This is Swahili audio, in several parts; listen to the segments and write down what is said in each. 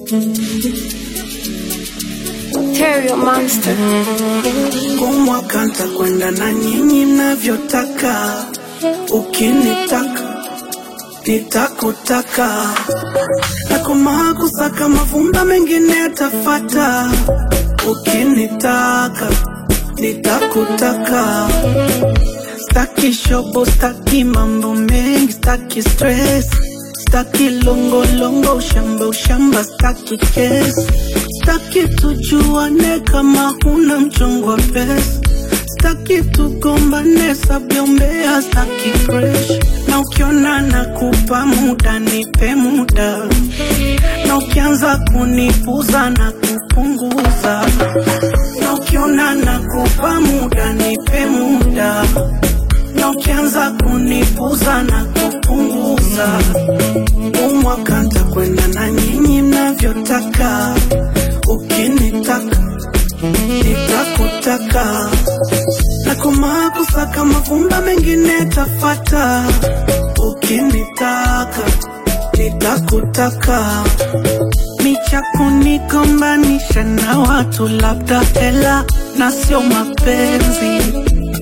Terrio Monster. Kumwaka ntakwenda na nyinyi mnavyotaka, ukinitaka nitakutaka, nakomaa kusaka mavumba mengine yatafata, ukinitaka nitakutaka. Staki shobo, staki mambo mengi, staki stress, staki longo longo, ushamba ushamba, staki kesi, staki tujuane kama huna mchongo wa pesa, staki tugombane sabyombea, staki fresh, na ukiona nakupa muda nipe muda, na ukianza kunipuza na kupunguza, na ukiona nakupa muda nipe muda na ukianza kunipuza na kupunguza, umwaka ntakwenda na nyinyi mnavyotaka, ukinitaka nitakutaka, na komaa kusaka mavumba mengine tafata, ukinitaka nitakutaka micha kunigombanisha na watu, labda hela na sio mapenzi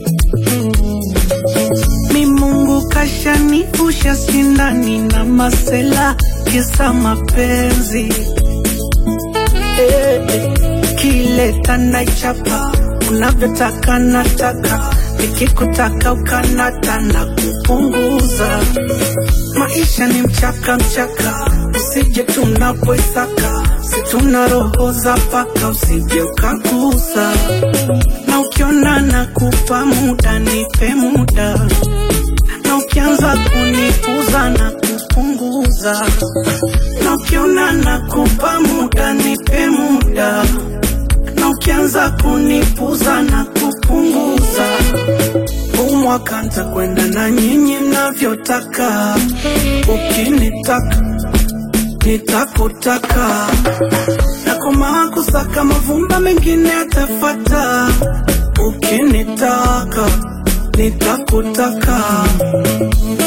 mi Mungu kashanivusha sindani na masela kisa mapenzi eh, eh. kile tanaichapa unavyotaka nataka nikikutaka ukanata na kupunguza maisha ni mchaka mchaka usije tunapoisaka situna roho za paka usije ukagusa na ukiona nakupa muda nipe muda na ukianza kunipuza na kupunguza na ukiona nakupa muda nipe muda na ukianza kunipuza na kupunguza umwaka ntakwenda na nyinyi mnavyotaka ukinitaka nitakutaka nakomaa kusaka mavumba mengine yatafata ukinitaka nitakutaka